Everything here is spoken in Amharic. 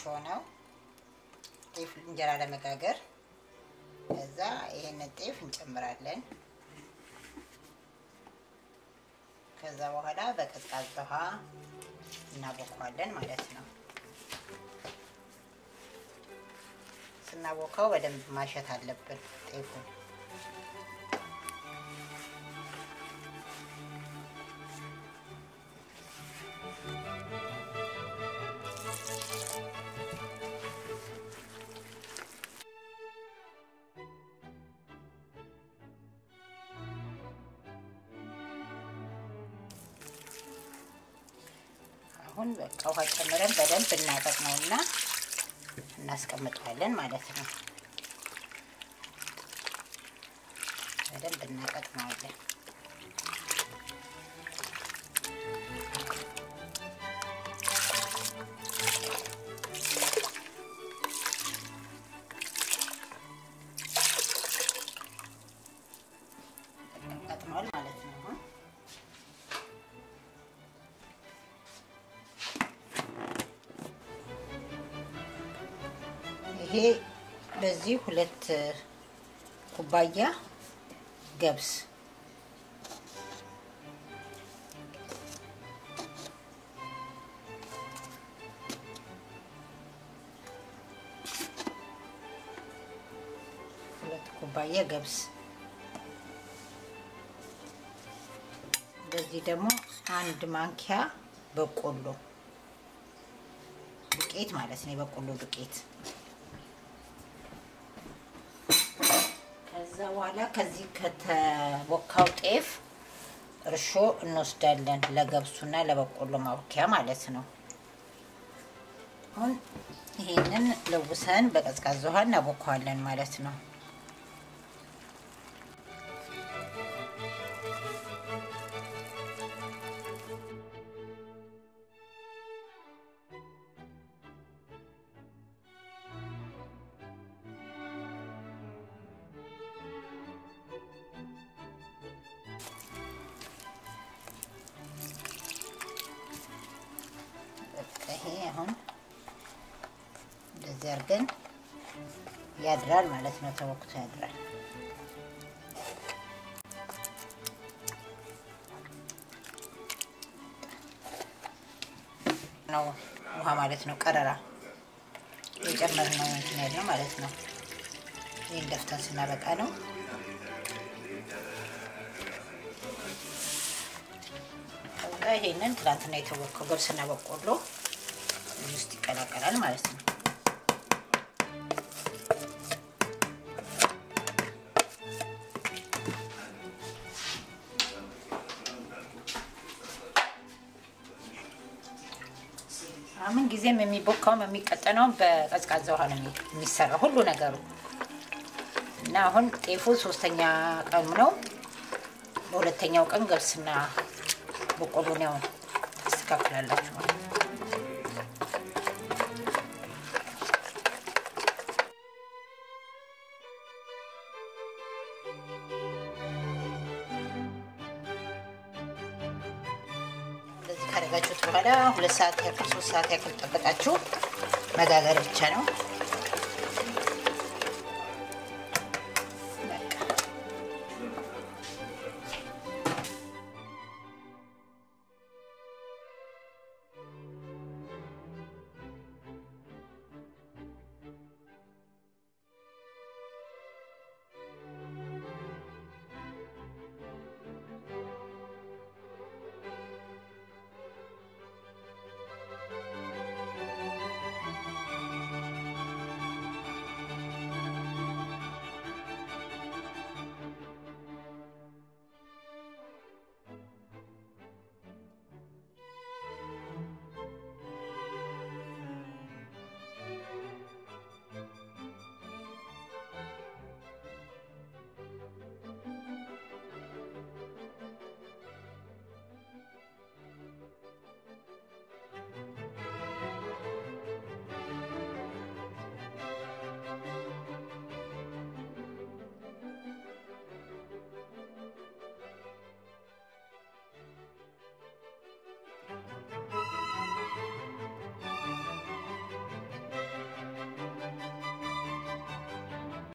ነው ጤፍ እንጀራ ለመጋገር። ከዛ ይሄንን ጤፍ እንጨምራለን። ከዛ በኋላ በቀዝቃዛ ውሃ እናቦከዋለን ማለት ነው። ስናቦካው በደንብ ማሸት አለብን ጤፉን። አሁን በቃ ውሃ ጨምረን በደንብ እናጠቅመውና እናስቀምጠዋለን ማለት ነው። በደንብ እናጠቅመዋለን። ቀጥኗል ማለት ነው አሁን ይሄ በዚህ ሁለት ኩባያ ገብስ ሁለት ኩባያ ገብስ በዚህ ደግሞ አንድ ማንኪያ በቆሎ ዱቄት ማለት ነው። የበቆሎ ዱቄት ከዛ በኋላ ከዚህ ከተቦካው ጤፍ እርሾ እንወስዳለን ለገብሱና ለበቆሎ ማቡኪያ ማለት ነው። አሁን ይሄንን ለውሰን በቀዝቃዛ ውሃ እናቦከዋለን ማለት ነው። ይሄ አሁን እንደዚህ አድርገን ያድራል ማለት ነው። ተወቅቶ ያድራል። ነው ውሃ ማለት ነው። ቀረራ የጨመርነው እንትን ያለው ማለት ነው። ይህን ደፍተን ስናበቃ ነው። ከዛ ይሄንን ትላንትና የተወከው ገብስና በቆሎ ውስጥ ይቀላቀላል ማለት ነው። ምን ጊዜም የሚቦካውም የሚቀጠነውም በቀዝቃዛ ውሃ ነው የሚሰራው ሁሉ ነገሩ እና አሁን ጤፉ ሶስተኛ ቀኑ ነው። በሁለተኛው ቀን ገብስና በቆሎን ያው ታስተካክላላችሁ ማለት ነው። እንደዚህ ካደረጋችሁት በኋላ ሁለት ሰዓት ያክል ሶስት ሰዓት ያክል ጠበቃችሁ መጋገር ብቻ ነው።